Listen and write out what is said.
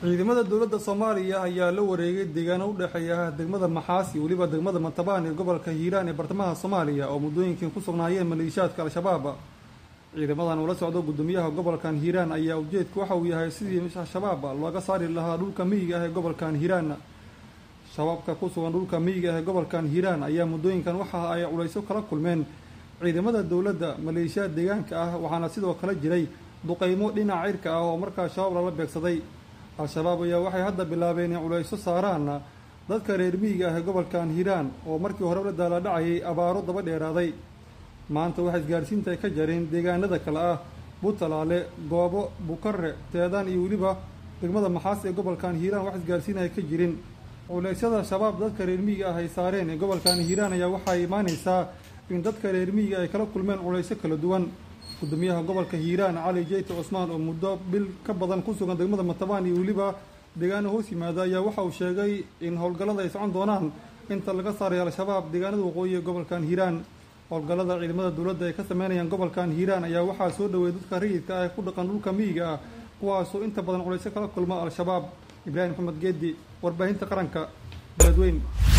ciidamada dowladda soomaaliya ayaa la wareegay deegaano u dhexeeya degmada maxaas iyo weliba degmada mantabaan ee gobolka hiiraan ee bartamaha soomaaliya oo muddooyinkii ku sugnaayeen maleeshiyaadka al-shabaab ciidamadan ula socdo guddoomiyaha gobolkan hiiraan ayaa ujeedku waxa uu yahay sidii al-shabaab looga saari lahaa dhulka miyiga ah ee gobolkan hiiraan shabaabka ku sugan dhulka miyiga ah ee gobolkan hiiraan ayaa muddooyinkan waxa ay culayso kala kulmeen ciidamada dowladda maleeshiyaad deegaanka ah waxaana sidoo kale jiray duqeymo dhinaca cirka ah oo markaa shabaab lala beegsaday al-shabaab ayaa waxay hadda bilaabeen in culayso saaraan dadka reer miyiga ah ee gobolkan hiiraan oo markii hore la daaladhacayay abaaro daba dheeraaday maanta waxay isgaarsiinta ay ka jareen deegaanada kale ah buntalaale goobo bukare teedaan iyo weliba degmada maxaas ee gobolkan hiiraan wax isgaarsiin ay ka jirin culeysyada shabaab dadka reer miyiga ah ay saareen ee gobolkan hiiraan ayaa waxaa imaaneysaa in dadka reer miyiga ay kala kulmeen culeysyo kala duwan gudoomiyaha gobolka hiiraan cali jeyte cusmaan oo muddo bil ka badan ku sugan degmada matabaan iyo weliba deegaano hoos yimaada ayaa waxa uu sheegay in howlgallada ay socon doonaan inta laga saaray al-shabaab deegaanada waqooyi ee gobolkan hiiraan howlgallada ciidamada dowladda ay ka sameynayaan gobolkan hiiraan ayaa waxaa soo dhaweeyay dadka rayidka ah ee ku dhaqan dhulka miyiga ah kuwaasoo inta badan culeysyo kala kulma al-shabaab ibraahim maxamed geedi warbaahinta qaranka beledweyn